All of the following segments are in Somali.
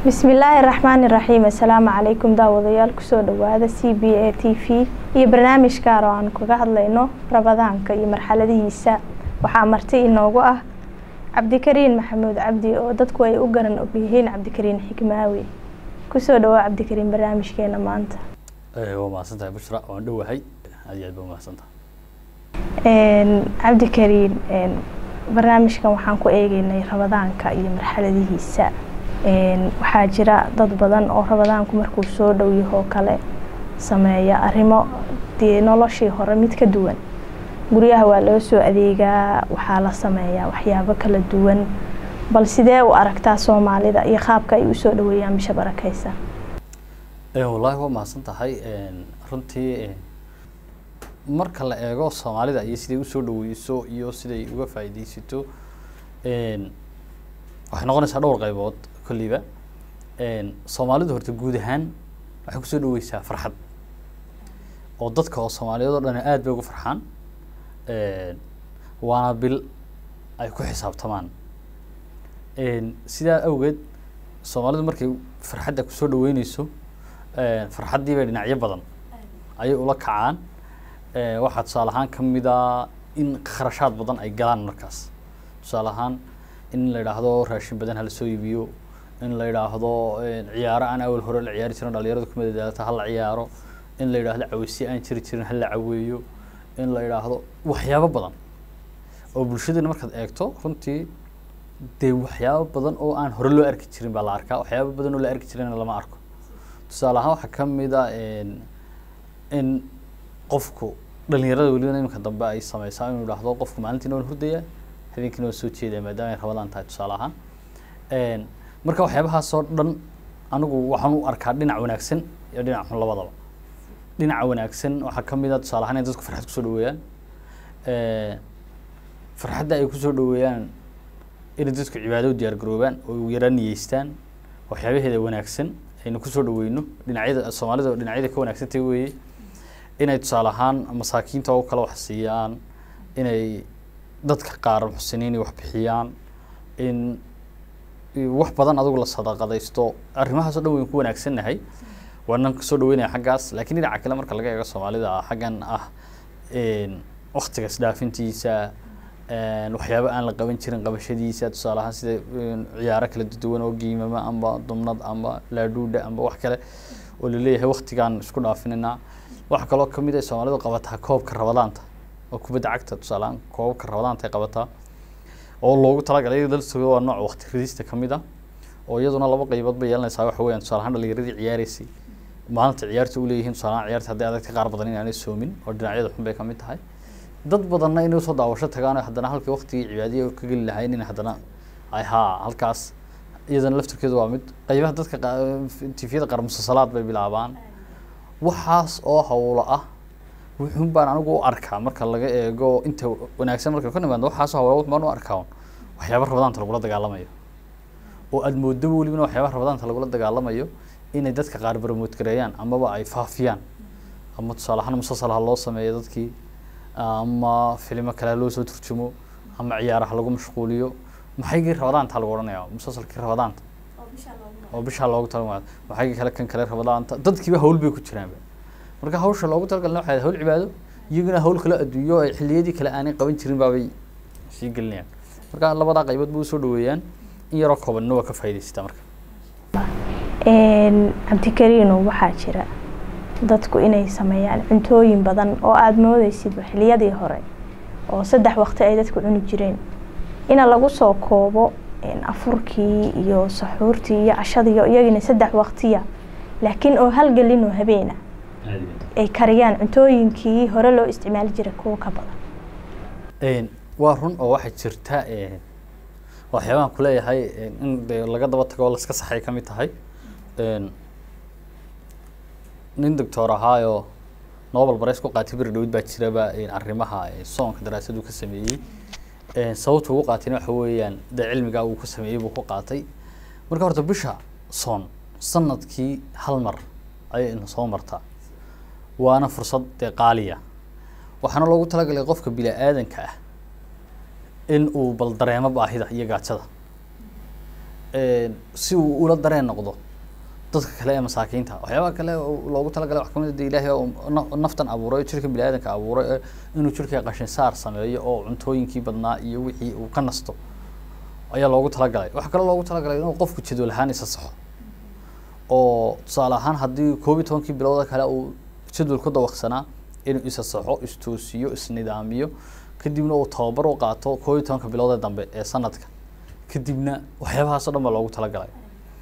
bismillaahi raxmaani raxiim assalaamu calaykum daawadayaal kusoo dhawaada c b a t v iyo barnaamij gaar oo aan kaga hadlayno rabadaanka iyo marxaladihiisa waxaa marti inoogu ah cabdikariin maxamuud cabdi oo dadku ay u garan ogyihiin cabdikariin xikmaawi kusoo dhawaa cabdikariin barnaamijkeena maanta waa mahadsantahay bushra waan dhowahay aad iyo aad ba mahadsantahay cabdikariin barnaamijkan waxaan ku eegeynay rabadaanka iyo marxaladihiisa waxaa jira dad badan oo rabadaanku markuu soo dhow yahoo kale sameeya arrimo dee noloshii hore mid ka duwan guryaha waa loo soo adeegaa waxaa la sameeyaa waxyaabo kala duwan bal sidee u aragtaa soomaalida iyo qaabka ay usoo dhaweeyaan bisha barakeysa wallaahi waa mahadsan tahay runtii marka la eego soomaalida iyo siday usoo dhaweyso iyo siday uga faa'iideysato waxay noqonaysaa dhowr qaybood kolliba soomaalidu horta guud ahaan waxay kusoo dhaweysaa farxad oo dadka oo soomaaliyeed oo dhan aad bay ugu farxaan waana bil ay ku xisaabtamaan sidaa awgeed soomaalidu markay farxadda kusoo dhaweyneyso farxaddii bay dhinacyo badan ayay ula kacaan waxaa tusaale ahaan kamid a in kharashaad badan ay galaan markaas tusaale ahaan in la yidhaahdo raashin badan hala soo iibiyo in la yidhaahdo ciyaaro aan awal hore la ciyaari jirin dhalinyaradu ku madadaalata hala ciyaaro in la yidhaahdo caweysiye aan jiri jirin hala caweeyo in la yidhaahdo waxyaabo badan oo bulshadana markaad eegto runtii dee waxyaabo badan oo aan hore loo arki jirin baa la arkaa waxyaabo badan oo la arki jirina lama arko tusaale ahaan waxaa kamid a in qofku dhalinyarada welibana iminka dambe ay sameysaa inuu idhaahdo qofku maalintiina waan hurdayaa habeenkiina waan soo jeedaa maadaama ay rabadaan tahay tusaale ahaan marka waxyaabahaasoo dhan anigu waxaan u arkaa dhinac wanaagsan iyo dhinac xun labadaba dhinaca wanaagsan waxaa kamid a tusaale ahaan in dadku farxad kusoo dhaweeyaan farxadda ay kusoo dhaweeyaan inay dadku cibaado u diyaar garoobaan oo yaraan niyeystaan waxyaabaheeda wanaagsan aynu kusoo dhaweyno dhinacyada soomaalida dhinacyada ka wanaagsantay weeye inay tusaale ahaan masaakiinta oo kale wax siiyaan inay dadka qaar muxsiniin wax bixiyaan in wax badan adigu la sadaqadaysto arrimahaas o dhan wayn ku wanaagsannahay waanan kasoo dhaweynaya xaggaas laakiin dhinaca kale marka laga eego soomaalida xaggan ah waktiga isdhaafintiisa waxyaabo aan la qaban jirin qabashadiisa tusaale ahaan sida ciyaaro kala duwan oo giimama amba dumnad amba laadhuudha amba wax kale oo laleeyahay waktigaan isku dhaafinayna waxaa kaloo kamid ay soomaalidu qabataa koobka rabadaanta oo kubadda cagta tusaalehaan koobabka rabadaanta ay qabataa oo loogu talagalay dalsooda waa nooc wakti ridista kamid ah oo iyaduna laba qaybood bay yeelanaysaa waxa weeyaan tusaale ahaan dhalinyaradii ciyaareysay maalinta ciyaarta u leeyihiin tusaale ahaan ciyaarta hadday adagta qaar badan inaanay soomin oo dhinacyada xun bay kamid tahay dad badanna inay usoo daawasho tagaan oo haddana halkii waktigii cibaadiya ka geli lahayn in haddana ay haa halkaas iyadana laftirkeedu waa mid qaybaha dadka tifyada qaar musasalaad bay bilaabaan waxaas oo hawlo ah wuxuun baan anigu u arkaa marka laga eego inta wanaagsan marka ka nimaadno waxaas hawlo wuxun baan u arkaa waxyaaba rabadaanta lagula dagaalamayo oo aada moodaba welibana waxyaabaha rabadaanta lagula dagaalamayo inay dadka qaar baramood gareeyaan amaba ay faafiyaan ama tusaale ahaan musasal ha loo sameeyo dadkii ama filimo kale ha loo soo turjumo ama ciyaaraha lagu mashquuliyo maxaygii rabadaanta lagu odhanaya musasalkii rabadaanta oo bishaa loogu talagala maxaygii kale kan kale rabadaanta dadkiiba hawl bay ku jiraanba marka hawsha loogu talagalna waxay hawl cibaado iyaguna hawl kale adduunyo ay xilliyadii kale aanay qaban jirin baabay sii gelinayaan marka labadaa qaybood bay usoo dhaweeyaan in yaroo koobanna waa ka faa'idaysata marka cabdikariino waxaa jira dadku inay sameeyaan cuntooyin badan oo aada moodeysidba xiliyadii hore oo saddex waqti ay dadku cuni jireen ina lagu soo koobo afurkii iyo saxuurtii iyo cashadii iyo iyagina saddex waqtiya laakiin oo halgelin oo habeena ay kariyaan cuntooyinkii hore loo isticmaali jiray kuwa ka badan waa run oo waxay jirta waxyaabahan kuleeyahay in de laga daba tago oo laska saxay kamid tahay nin doctor ahaayoo nobel bares ku qaatay beri dhawid baa jiraba arrimaha soonka daraasadu ka sameeyey sababta ugu qaatayna waxa weeyaan dee cilmigaa uu ka sameeyey buu ku qaatay marka horta bisha soon sanadkii hal mar ayay ina soo martaa waana fursad dee qaaliya waxaana loogu talagalay qofka bini aadanka ah in uu bal dareemo baahida iyo gaajada si uu ula dareen noqdo dadka kale ee masaakiinta waxyaabaha kale oo loogu talagalay wax kamid a de ilaahay oo na- naftan abuuray jirka bini aadanka abuuray ee inuu jirka qashin saar sameeyo oo cuntooyinkii badnaa iyo wixii uu ka nasto ayaa loogu talagalay waxaa kaloo loogu talagalay inuu qofku jadwal ahaan isa saxo oo tusaale ahaan haddii koob iyo tobankii bilooda kale uu jadwal ku dawaqsanaa inuu isa saxo istoosiyo isnidaamiyo kadibna uu tababar u qaato koob iyo tobanka bilood ee dambe ee sanadka kadibna waxyaabahaas o dhan baa loogu talagalay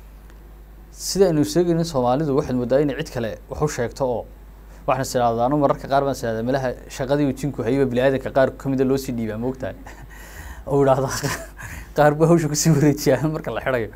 sida aynu sheegaynin soomaalidu waxaad moodaa inay cid kale wax u sheegto oo waxaan is idhahdaa anu mararka qaar baan is idhahdaa meelaha shaqadii uu jinku hayay baa bini-aadanka qaar kamida loo sii dhiibaa moogtahay oo idhahdaa qaar baa hawsha kusii wareejiyaa marka la xidhayo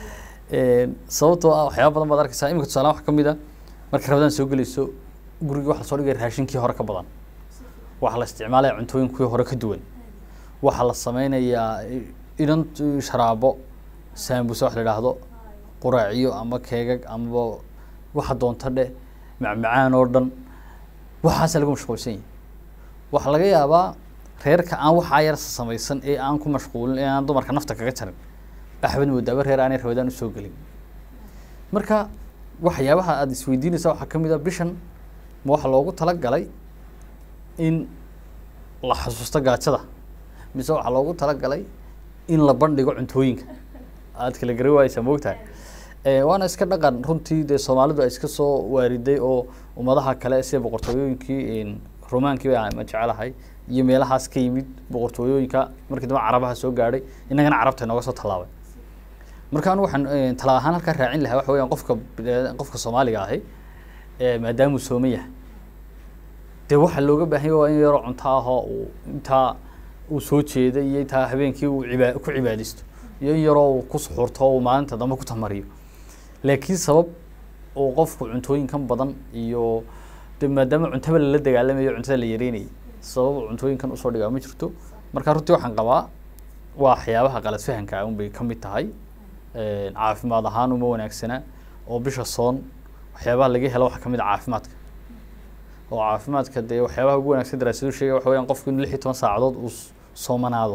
sababtoo ah waxyaaba badan baad arkeysaa imika tusaale wax kamid a marka rabadaan soo gelayso gurigii waxa lasoo dhigaya raashinkii hore ka badan waxaa la isticmaalaya cuntooyinkii hore ka duwan waxaa la sameynayaa idan sharaabo saambuse wax la idhaahdo quraaciyo ama keegag amaba waxa doonta dheh macmacaan oo dhan waxaasa lagu mashquulsan yahay waxaa laga yaabaa reerka aan waxaa yar samaysan ee aan ku mashquulin ee aan dumarka nafta kaga jarin axmed moodaaba reer aanay rabadaan usoo gelin marka waxyaabaha aada isweydiinaysa waxaa kamid a bishan ma waxaa loogu talagalay in la xasuusto gaajada mise waxaa loogu talagalay in la bandhigo cuntooyinka aad kala gari waayeysaa moogtahay waana iska dhaqan runtii dee soomaalidu ay iska soo waariday oo ummadaha kale sida boqortooyooyinkii romaankii ba ma jecelahay iyo meelahaas ka yimid boqortooyooyinka markii dambe carabaha soo gaadhay innagana carabta inooga soo tallaabay marka anu waxaan tala ahaan halkaa raacin lahaa waxa weyaan qofka qofka soomaaliga ahi maadaamuu sooman yahay dee waxaa looga baahanya waa in yaroo cunto ahoo uu intaa uu soo jeeda iyo intaa habeenkii uu ibaa ku cibaadaysto iyo in yaroo uu ku suxurto uu maalinta dambe ku tamariyo laakiin sabab uu qofku cuntooyinkan badan iyo de maadaama cuntaba lala dagaalamayo cuntada la yareynayay sabab uu cuntooyinkan usoo dhigaa ma jirto marka runtii waxaan qabaa waa waxyaabaha qalad fahanka un bay ka mid tahay caafimaad ahaan uma wanaagsana oo bisha soon waxyaabaha laga helo waxaa kamid a caafimaadka oo caafimaadka dee waxyaabaha ugu wanagsan daraasadu sheegay waxa weyaan qofku in lix iyo toban saacadood uu soomanaado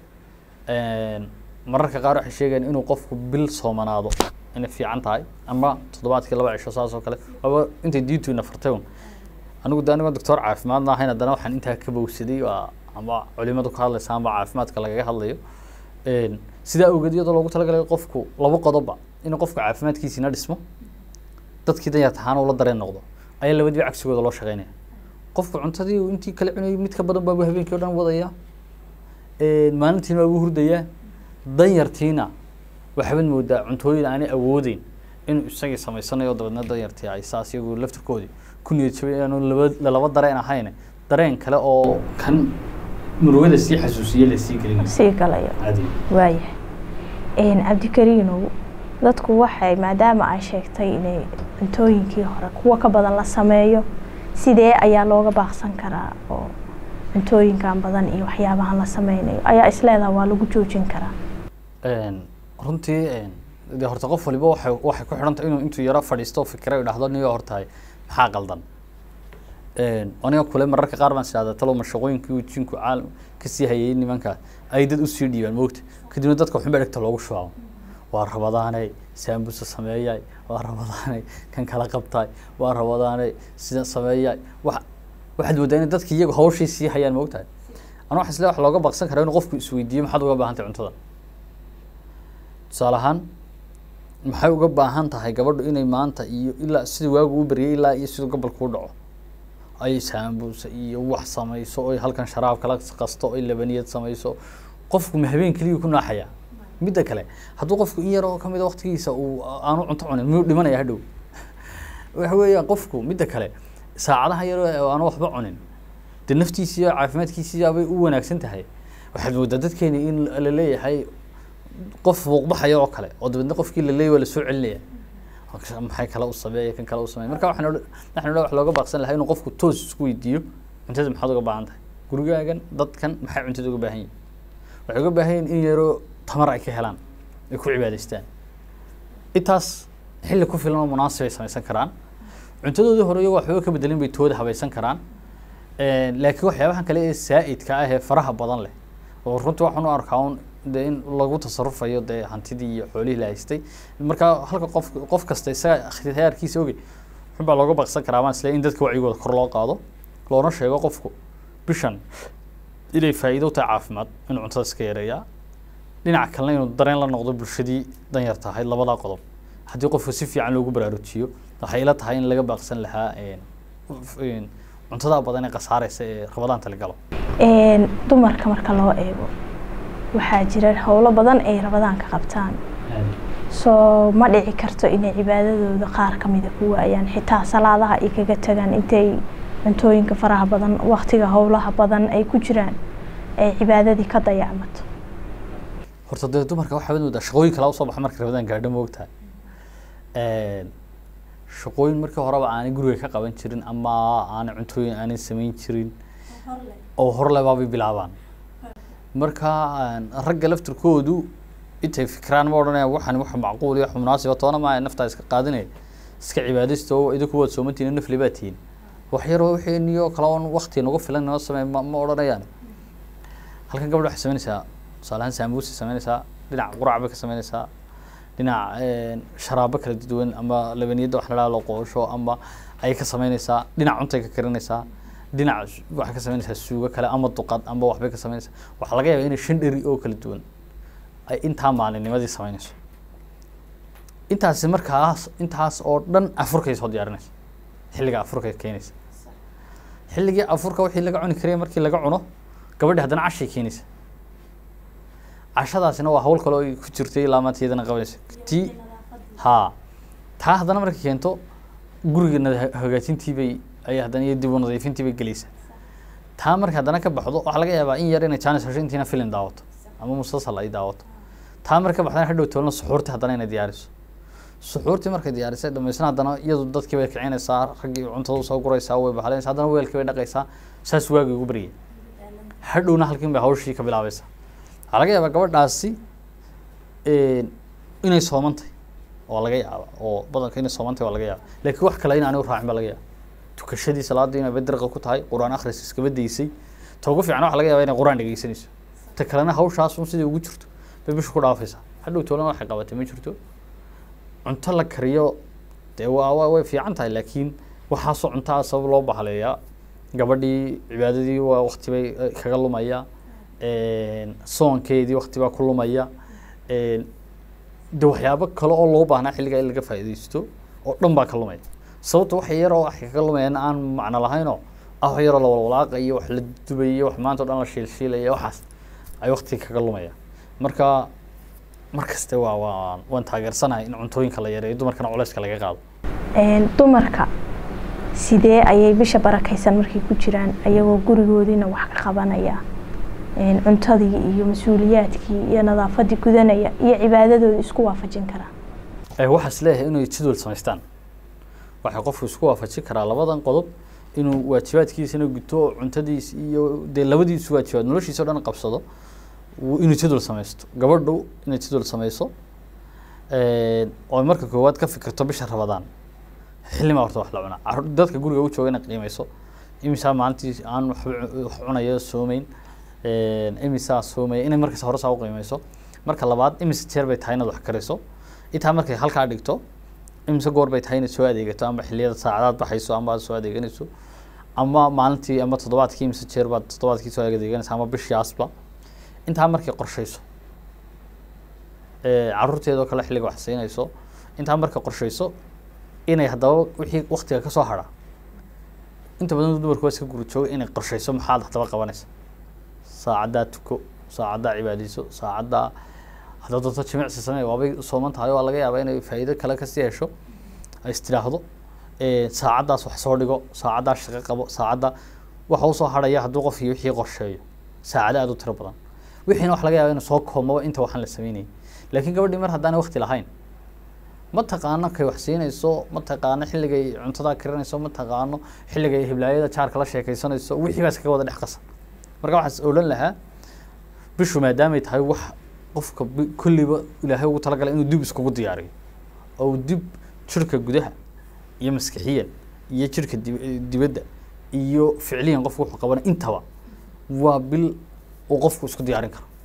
mararka qaar waxay sheegayaan inuu qofku bil soomanaado inay fiican tahay ama toddobaadkii laba cisho saas oo kale waaba intay diintuina fartay un anigu de anigoo doctor caafimaadna ahayn haddana waxaan intaa ka bowsaday waa ama culimadu ka hadlaysa ama caafimaadka lagaga hadlayo sidaa awgeed iyadoo loogu talagalay qofku laba qodobba inuu qofku caafimaadkiisiina dhismo dadkii dan yartahaana ula dareen noqdo ayaa labadiiba cagsigooda loo shaqeynaya qofku cuntadii intii kala cunayay mid ka badan baabu habeenkii o dhan wadaya maalintiina waabuu hurdayaa danyartiina waxaad moodaa cuntooyin aanay awoodeyn inuu isagii samaysanayo dabeedna danyartii ay saas iyagu laftirkoodii ku niyad jabay aanu laba lalaba dareen ahayn dareen kale oo kan murugada sii xasuusiye lasii gelin sii galayo waayahay cabdikariinow dadku waxay maadaama ay sheegtay inay cuntooyinkii hore kuwa ka badan la sameeyo sidee ayaa looga baaqsan karaa oo cuntooyinkan badan iyo waxyaabahan la sameynayo ayaa isleedaha waa lagu joojin karaa runtii de horta qof waliba waxay waxay ku xidhan tahay inuu intuu yaro fadhiisto fikira idhahdo niyo hortahay maxaa qaldan aniga kule mararka qaar baan isihahdaa talow mashaqooyinkii uu jinku caalam kasii hayay nimanka ay dad usii dhiibaan moogta kadibna dadka waxunba dhegta loogu shubaabo waa rabadaanay saambusa sameeyay waa rabadaanay kan kala qabtay waa rabadaanay sida sameeyay wa waxaad moodaa inay dadki iyagu hawshii sii hayaan moogtahay ana waxa isle wax looga baqsan karaa inuu qofku isweydiiyo maxaad uga baahan tahay cuntada tusaale ahaan maxay uga baahan tahay gabadhu inay maanta iyo ilaa sida waagu u beryay ilaa iyo siduu gobolku u dhaco ay saambusa iyo wax samayso oy halkan sharaab kala qasto oy labaniyad samayso qofku ma habeen keliya ku naaxaya midda kale hadduu qofku in yar oo kamid a waktigiisa uu aanu cunto cunin miyuu dhimanaya hadhow waxa weeyaan qofku midda kale saacadaha yar aanu waxba cunin dee naftiisi iyo caafimaadkiisiya bay u wanaagsan tahay waxaad moodaa dadkeeni in la leeyahay qof muuqbaxaya oo kale oo dabeedna qofkii la leeyay waa lasoo celinaya maxay kale u sameeya kan kale u sameeya marka waxaan odhan waxaan odhan wax looga baaqsan lahaa inuu qofku toos isku weydiiyo cuntada maxaad uga baahan tahay gurigaagan dadkan maxay cuntada uga baahan yihin waxay uga baahan yihin in yaroo tamar ay ka helaan ay ku cibaadaystaan intaas xilli ku filan oo munaasib ay samaysan karaan cuntadoodii hore iyagoo waxba ka bedelin bay tooda habaysan karaan laakiin waxyaabahan kale ee saa'idka ah ee faraha badan leh oo runtii waxaan u arkaa un dee in lagu tasarufayo dee hantidii iyo xoolihii la haystay marka halka qof qof kasta isaga ikhtiyaarkiisa ogey wuxun baa looga baqsan karaa baan isleeyahay in dadka wacyigooda kor loo qaado loona sheego qofku bishan inay faa'iido u tahay caafimaad inuu cuntada iska yareeyaa dhinaca kalena inuu dareen la noqdo bulshadii danyarta ahayd labadaa qodob haddii qofku si fiican loogu baraarujiyo waxay ila tahay in laga baaqsan lahaa cuntada badan ee khasaareysa ee rabadaanta la galo dumarka marka loo eego waxaa jira howlo badan ay rabadaanka qabtaan soo ma dhici karto inay cibaadadooda qaar kamida ku waayaan xitaa salaadaha ay kaga tagaan intay cuntooyinka faraha badan waktiga howlaha badan ay ku jiraan ay cibaadadii ka dayacmato horta dee dumarka waxaa wad moodaa shaqooyin kala usoo baxa marka rabadaan gaadho moogtahay shaqooyin markii horeba aanay guriga ka qaban jirin ama aanay cuntooyin aanay samayn jirin oo horle baabay bilaabaan marka ragga laftirkoodu intay fikiraan ma odhanayaan waxan wax macquul iyo wax munaasiba toona maa naftaa iska qaadinaya iska cibaadaysta oo idinku waad soomantihin nafli baa tihin wax yaroo wixiiniyo kale oon wakti nagu filan noo sameey ma ma odhanayaan halkan gabadha waxay samaynaysaa tusaale ahaan sambuusi samaynaysaa dhinac qurac bay ka samaynaysaa dhinac sharaabo kala duwan ama labaniyadda wax la dhaha loo qoosho ama ayay ka samaynaysaa dhinac cuntay ka karinaysaa dhinac waxay ka samaynaysaa suugo kale ama duqad ama waxbay ka samaynaysaa waxaa laga yaabaa inay shan dheri oo kala duwan ay intaa maalinnimadii samaynayso intaasi markaas intaas oo dhan afurkay soo diyaarinaysa xilliga afurkay keenaysa xilligii afurka wixii laga cuni karaya markii laga cuno gabadhi haddana cashay keenaysa cashadaasina waa hawl kale oo ay ku jirtay ilaa maanta iyadana qabanaysa tii haa taa haddana markay keento guriga nada- hagaajintii bay ay haddana iyo dib u nadiifintii bay gelaysaa taa marka haddana ka baxdo waxaa laga yaabaa in yar inay jaanis hesho intiina film daawato ama mustasal ay daawato taa marka baxdana hadhow toolna suxuurtii haddana inay diyaariso suxuurtii markay diyaarisay dhamaysna haddana iyadu dadkii bay kicinaysaa raggii cuntada usoo guraysaa way bahlanaysaa haddana weelkii bay dhaqaysaa saas waagii ugu baryay hadhowna halkin bay hawshii ka bilaabaysaa waxaa laga yaabaa gabadhaasi inay soomantahay waa laga yaaba oo badanka inay soomantahay waa laga yaaba laakiin wax kale in aanay u raacin baa laga yaaba tukashadii salaadii inay badirqa ku tahay qur-aan akhris iskaba daysay ta ugu fiican waxa laga yaaba inay qur-aan dhegeysanayso ta kalena hawshaas un sidai ugu jirto bay bisha ku dhaafaysaa hadhow toolana waxay qabatay ma jirto cunto la kariyo dee waa waa way fiican tahay laakiin waxaasoo cuntaa sabab loo bahaleeyaa gabadhii cibaadadii waa wakti bay eh, kaga lumaya soonkeedii wakti baa ku lumaya de waxyaabo kale oo loo baahnaa xilligaa in laga faa'iidaysto oo dhan baa ka lumaya sababta wax yaroo wax kaga lumayaan aan macno lahaynoo ah wax yaroo la walwalaaqayo wax la dubayo wax maanta o dhan la shiilshiilaya waxaas ay waktiga kaga lumaya marka mar kaste waa waa waan taageersanahay in cuntooyinka la yareeyo dumarkana culeyska laga qaado dumarka sidee ayay bisha barakaysan markay ku jiraan ayagoo gurigoodiina wax ka qabanaya cuntadii iyo mas-uuliyaadkii iyo nadaafadii gudanaya iyo cibaadadooda isku waafajin karaa waxaas leeyahay inay jadwal samaystaan waxay qofku isku waafajin karaa labadan qodob inuu waajibaadkiisana guto oo cuntadiis iyo dee labadiisu waajibaad noloshiisa o dhan qabsado wuu- inuu jadwal samaysto gabadhu inay jadwal samayso oo marka koowaad ka fikirto bisha rabadaan xillimaa horta wax la cunaa Carruur- dadka guriga u jooga inay qiimeyso imisaa maalintii aan waxba cu- wax cunayo soomeyn imisaa soomaya inay markas hore saa u qiimeyso marka labaad imise jeer bay tahay inaad wax kariso intaa markay halkaa dhigto imise goor bay tahay inaad soo adeegato ama xilliyada saacadaad baxayso ama aad soo adeeganayso ama maalintii ama toddobaadkii imise jeer baad toddobaadkii soo adeeganaysa ama bishii asba intaa markay qorshayso ee, carruurteedoo kale xilliga wax siinayso intaa markay qorshayso inay haddaba wixii waktiga kasoo hadha inta badan dumarku waa iska guri jooga inay qorshayso maxaad haddaba qabanaysa saacaddaa tuko saacaddaa cibaadayso saacaddaa haddaad doonto jimicsi samee waabay sooman tahay waa laga yaabaa inay faa'iido kale kasii hesho ay istiraahdo saacaddaas wax soo dhigo saacaddaa shaqo qabo saacadda waxa usoo hadhaya hadduu qofkii wixii qorsheeyo saacado aad u tiro badan wixiina wax laga yaaba inuu soo koobmaba inta waxaan la sameynayay laakiin gabadhii mar haddaanay wakti lahayn ma taqaano kay wax siinayso ma taqaano xilligay cuntada karinayso ma taqaano xilligay hiblaayada jaarka la sheekaysanayso wixii baa iskaga wada dhex qasan marka waxaas odhan lahaa bishu maadaamay tahay wax qofka bi- kulliba ilaahay ugu talagalay inuu dib iskugu diyaariyo oo uu dib jirka gudaha iyo maskixiyan iyo jirka dib- dibadda iyo ficliyan qofku wuxuu qabana intaba waa bil uu qofku isku diyaarin karo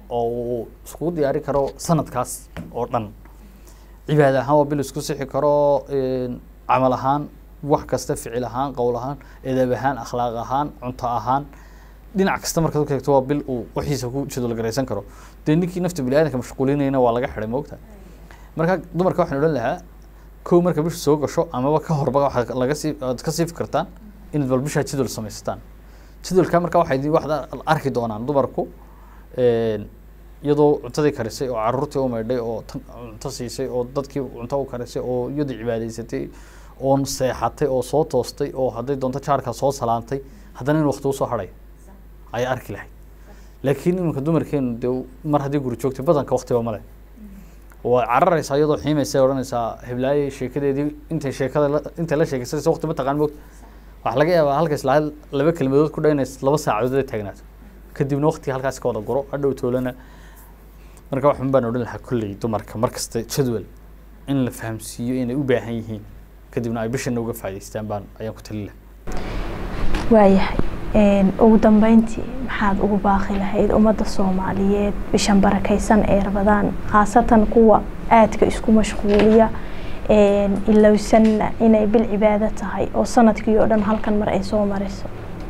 oo uu iskugu diyaari karo sanadkaas oo dhan cibaada ahaan waa bil isku sixi karo camal ahaan wax kasta ficil ahaan qowl ahaan edab ahaan akhlaaq ahaan cunto ahaan dhinac kasta markaad ku eegto waa bil uu waxiisa ku jadwal garaysan karo dee ninkii nafta bini aadanka mashquulinayna waa laga xidhay moogta marka dumarka waxaan odhan lahaa kow marka bishu soo gasho amaba ka horba waxaad laga sii aad ka siifi kartaan inaad bal bishaa jadwal samaysataan jadwalka marka waxay waxaad arki doonaan dumarku iyadoo cuntadii karisay oo caruurtii u maydhay oo cunto siisay oo dadkii cunto u karisay oo iyadoo cibaadaysatay oo seexatay oo soo toostay oo hadday doonto jaarka soo salaantay haddana in wakti usoo hadhay ayaa arki lahayd laakiin iminka dumarkeenu dee mar haddii guri joogtay badanka waktiba male waa cararaysaa iyadoo xiimaysa odhanaysaa heblaayey sheekadeedii intay sheekada intay la sheekaysanaysa wakti ma taqaan moogta waxaa laga yaabaa halkaas lahayd laba kelmadood ku dhaynays laba saacadood ay taagnaato kadibna waktiga halkaas ka wada guro hadhow toolana marka waxun baan odhan lahaa kolley dumarka mar kasta jadwal in la fahamsiiyo inay u baahan yihiin kadibna ay bishana uga faa'idaystaan baan ayaan ku tali lahaa waayahay ugu dambeyntii maxaad ugu baaqi lahayd ummadda soomaaliyeed bishan barakaysan ee rabadaan khaasatan kuwa aadka isku mashquuliya ilowsanna inay bil cibaado tahay oo sanadkii oo dhan halkan mar ay soo marayso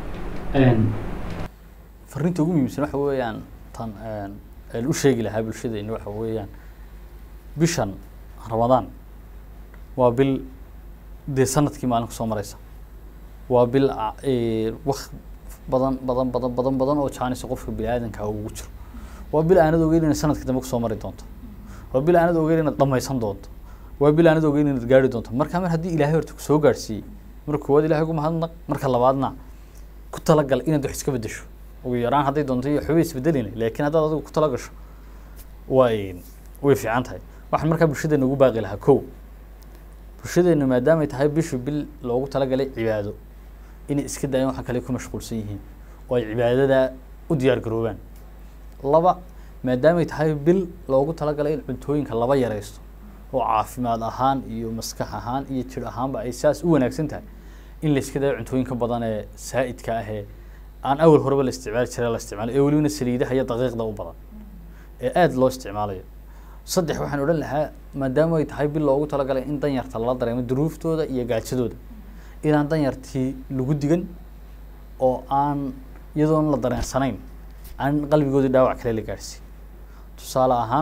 fariinta ugu muhiimsan waxa weeyaan tan aan u sheegi lahaa bulshadeena waxa weeyaan bishan ramadaan waa bil dee sanadkii maalin kusoo maraysa waa bil wak badan badan badan badan badan oo jaanisa qofka bini aadanka ugu jiro waa bil aanad ogeyn inaad sanadka dambe kusoo mari doonto waa bil aanad ogeyn inaad dhamaysan doonto waa bil aanad ogeyn inaad gaari doonto marka mar haddii ilaahay horta kusoo gaarsiiyey marka koowaad ilahay ugu mahadnaq marka labaadna ku talagal inaad wax iska bedesho ugu yaraan hadday doonto iyo waxba isbedelina laakiin haddaad adigu ku talagasho way way fiican tahay waxaan markaa bulshadeena ugu baaqi lahaa kow bulshadeena maadaamay tahay bishu bil loogu talagalay cibaado inay iska daayaan waxa kale ku mashquulsan yihiin oo ay cibaadada u diyaar garoobaan laba maadaamay tahay bil loogu talagalay in cuntooyinka laba yaraysto oo caafimaad ahaan iyo maskax ahaan iyo jir ahaanba ay saas u wanaagsan tahay in la iska daayo cuntooyinka badan ee saa'idka ah ee aan awal horeba la isticmaali jiray la isticmaalo ee welibana saliidaha iyo daqiiqda u badan ee aada loo isticmaalayo saddex waxaan odhan lahaa maadaama ay tahay bil loogu talagalay in danyarta lala dareemo duruuftooda iyo gaajadooda inaan danyartii lagu digan oo aan iyadoon la dareensanayn aan qalbigoodii dhaawac kale la gaadhsiin tusaale ahaan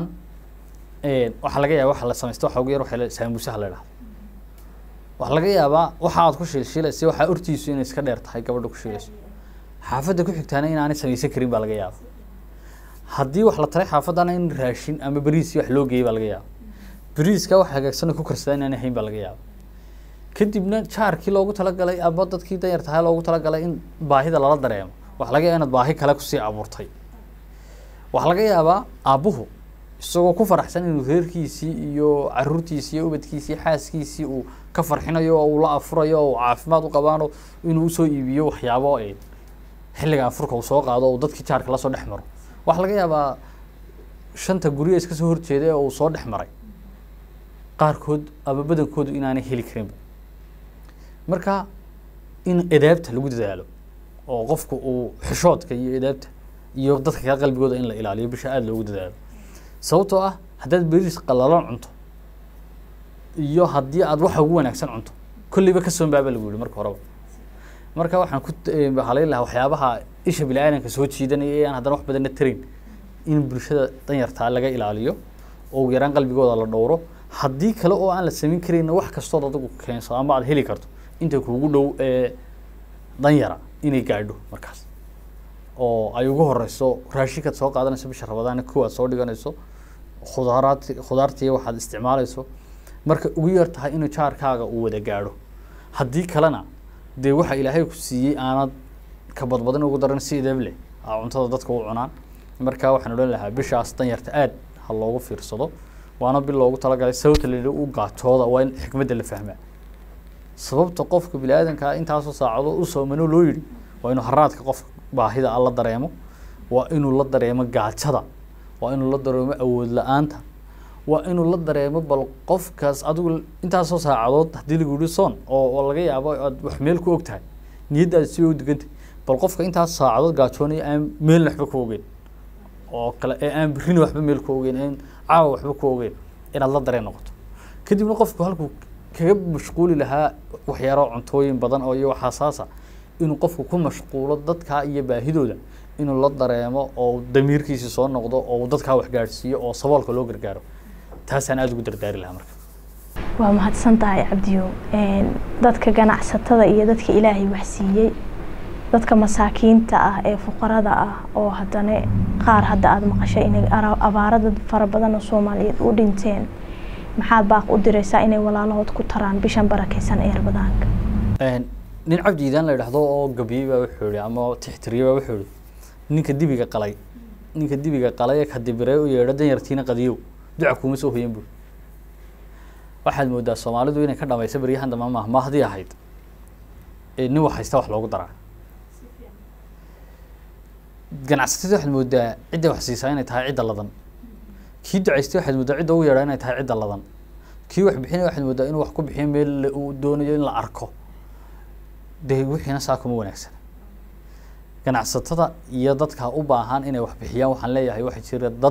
waxaa laga yaaba waxa la samaysta waxa ugu yar waxa saamuusaha la idhahdo waxaa laga yaabaa waxa aad ku shiilshiilaysa waxaa ortiisu inay iska dheer tahay gabadha ku shiilayso xaafadda ku xigtaana inaanay samaysan karin baa laga yaaba haddii wax la taray xaafaddana in raashin ama beriisi wax loo geeyay baa laga yaaba beriiska wax hagaagsan ku karsada inaanay hayn baa laga yaaba kadibna jaarkii loogu talagalay ama dadkii danyartahay loogu talagalay in baahida lala dareemo waxa laga yaaba inaad baahi kale kusii abuurtay waxaa laga yaabaa aabbuhu isagoo ku faraxsan inuu reerkiisii iyo caruurtiisii iyo ubadkiisii xaaskiisii uu ka farxinayo oo uu la afurayo oo uu caafimaad u qabaano inuu usoo iibiyo waxyaabo xilliga afurka uu soo qaado oo dadkii jaarka lasoo dhex maro waxaa laga yaabaa shanta gurya iska soo horjeeda oo uu soo dhex maray qaarkood ama badankoodu inaanay heli karinba marka in edaabta lagu dadaalo oo qofku uu xishoodka iyo edaabta iyo dadka kale qalbigooda in la ilaaliyo bisha aada loogu dadaalo sababtoo ah haddaad beriis qalalan cunto iyo haddii aad waxa ugu wanaagsan cunto kolleyba ka soonbaaba lagu yihi marka horeba marka waxaan ku halayn lahaa waxyaabaha isha bini aadanka soo jiidanaya ee aan haddana wax badanna tarin in bulshada danyartaa laga ilaaliyo oo ugu yaraan qalbigooda la dhowro haddii kale oo aan la samayn karayna wax kastood adigu keenso ama aad heli karto inta kuugu dhow ee danyara inay gaadho markaas oo ay ugu horeyso raashinkaad soo qaadanayso bisha rabadaana kow aad soo dhiganayso khudaaraad khudaartii waxaad isticmaalayso marka ugu yar tahay inuu jaarkaaga uu wada gaadho haddii kalena dee waxa ilaahay ku siiyey aanad ka badbadin ugu daran si idab leh aa cuntada dadka u cunaan marka waxaan odhan lahaa bishaas danyarta aad ha loogu fiirsado waana bil loogu talagalay sababta la u gaajooda waa in xikmadda la fahmaa sababta qofka bini aadankaa intaasoo saacado u soomano loo yidhi waa inuu haraadka qofka baahida a la dareemo waa inuu la dareemo gaajada waa inuu la dareemo awood la-aanta waa inuu la dareemo bal qofkaas adigu intaasoo saacadood haddii lagu yihi soon oo oo laga yaabo aad wax meel ku og tahay niyaddaada si u digantay bal qofka intaas saacadood gaajoonaya aan meel waxba ku ogeyn oo kale ee aan birrina waxba meel ku ogeyn aan caawa waxba ku ogeyn inaad la dareen noqoto kadibna qofku halkuu kaga mashquuli lahaa waxyaaro cuntooyin badan oo iyo waxaasaasa inuu qofku ku mashquulo dadkaa iyo baahidooda inuu la dareemo oo damiirkiisi soo noqdo oo uu dadkaa wax gaadhsiiyo oo saboolka loo gargaaro taasaan aada ugu dardaari lahaa marka waa mahadsan tahay cabdiyo dadka ganacsatada iyo dadka ilaahay wax siiyey dadka masaakiinta ah ee fuqarada ah oo haddana qaar hadda aada maqashay inay abaaro dad fara badan oo soomaaliyeed u dhinteen maxaad baaq u diraysaa inay walaalahood ku taraan bishan barakeysan ee rabadaanka nin cabdi iidaan la idhaahdo oo gabiyey baa wuxuu yihi ama tixtiriyey baa wuxuu yihi ninka dibiga qalay ninka dibiga qalay ee ka dibirey u yeedho danyartiina qadiyow duca kuuma soo hoyan buu waxaad moodaa soomaalidu inay ka dhamayso baryahan dambe ma mahdii ahayd nin wax haysta wax loogu daraa ganacsatada waxaad moodaa cidda wax siisaa inay tahay cidda ladan kii ducaystay waxaad moodaa cidda ugu yeedhaa inay tahay cidda ladan kii wax bixinay waxaad moodaa inuu wax ku bixiyo meel uu doonayo in la arko dee wixiina saa kuma wanaagsan ganacsatada iyo dadka u baahan inay wax bixiyaan waxaan leeyahay waxaa jira dad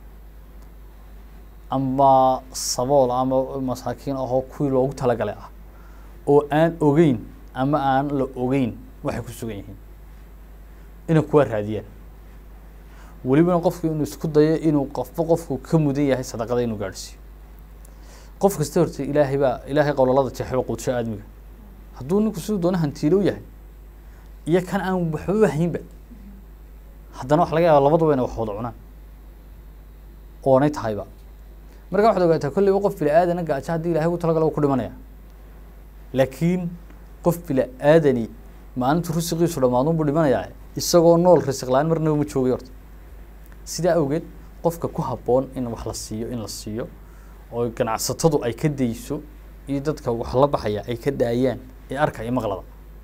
ama sabool ama masaakiin ahoo kuwii loogu talagalay ah oo aan ogeyn ama aan la ogeyn waxay ku sugan yihiin inay kuwaa raadiyaan welibana qofku inuu isku dayo inuu qofba qofku ka mudan yahay sadaqada inuu gaadhsiiyo qof kasta horta ilaahay baa ilaahay qowlalada jeexba quudsho aadmiga hadduu ninku siduu doona hantiilo yahay iyo kan aan waxba haynba haddana waxa laga yaaba labaduba inay wax wada cunaan oonay tahayba marka waxaad ogaataa kolleyba qof bila aadana gaajo haddii ilahay ugu talagalo ku dhimanaya laakiin qof bila aadani maalintu risiqiisu dhammaadun buu dhimanayaa isagoo nool risiq la-aan marnaba ma joogay horta sidaa awgeed qofka ku habboon in wax la siiyo in la siiyo oo ganacsatadu ay ka dayso iyo dadka wax la baxaya ay ka daayaan ee arkaya maqlada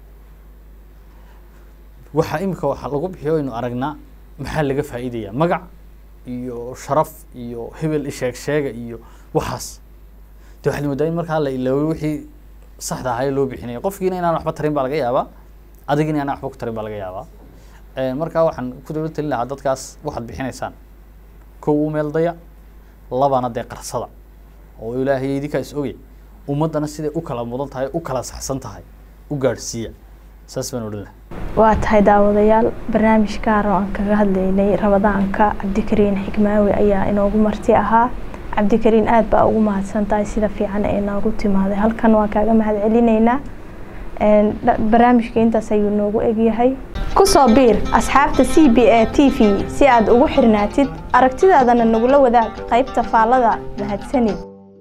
waxaa imika waxa lagu bixiyo aynu aragnaa maxaa laga faa'iidaya magac iyo sharaf iyo hebel isheeg sheega iyo waxaas de waxaad moodaa in markaa la ilaawo wixii saxda ahaa ee loo bixinaya qofkiina inaan waxba tarin baa laga yaabaa adigina inaan waxba ku tarin baa laga yaabaa markaa waxaan ku dawla talin lahaa dadkaas waxaad bixinaysaan kow u meel daya labana dee qarsada oo ilaahay idinkaa is ogey ummaddana siday u kala mudan tahay u kala saxsan tahay u gaadhsiiya saas baan odhan lahaa waa tahay daawadayaal barnaamij gaar oo aan kaga hadlaynay rabadaanka cabdikariin xikmaawi ayaa inoogu marti ahaa cabdikariin aada baa ugu mahadsan tahay sida fiican ee noogu timaaday halkan waan kaaga mahad celinaynaa barnaamijka intaas ayuu noogu egyahay kusoo biir asxaabta c b a t v si aad ugu xirnaatid aragtidaadana nagula wadaag qaybta faallada mahadsanid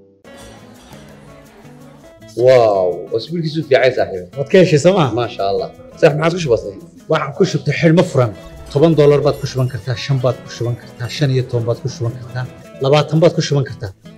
واو اسبوع كيسو في عايز صاحبي waad ka heshay sooma ما شاء الله صح ما عادش بسيط waxaan ku shubtay xidhmo furan toban doolar baad ku shuban kartaa shan baad ku shuban kartaa shan iyo toban baad ku shuban kartaa labaatan baad ku shuban kartaa